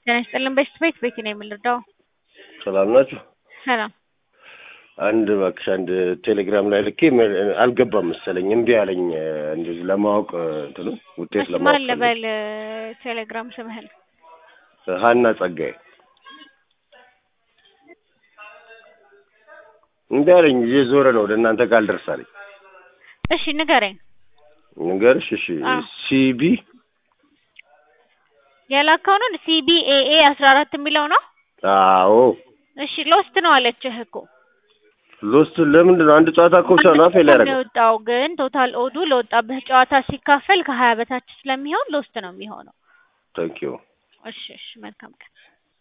ጤና ይስጥልን በሽት ቤት ቤት ነው የምንረዳው። ሰላም ናችሁ? ሰላም አንድ እባክሽ አንድ ቴሌግራም ላይ ልኬ ም- አልገባም መሰለኝ እምቢ አለኝ። እንደዚህ ለማወቅ እንትኑ ውጤት እሺ፣ ለማወቅ ማን ልበል ቴሌግራም ስምህን? ፈልጌ። ሀና ጸጋዬ እምቢ አለኝ። እየዞረ ነው ወደ እናንተ ጋር አልደርሳለኝ። እሺ ንገረኝ። ንገርሽ? እሺ አዎ። ሲቢ የላከውን ሲቢኤኤ አስራ አራት የሚለው ነው። አዎ እሺ ሎስት ነው አለችህ እኮ ሎስት ለምንድን ነው? አንድ ጨዋታ እኮ ብቻ ነው ፌል ነው ያደረገው። የወጣው፣ ግን ቶታል ኦዱ ለወጣብህ ጨዋታ ሲካፈል ከሀያ በታች ስለሚሆን ሎስት ነው የሚሆነው። ታንኪዩ እሺ እሺ መልካም ቀን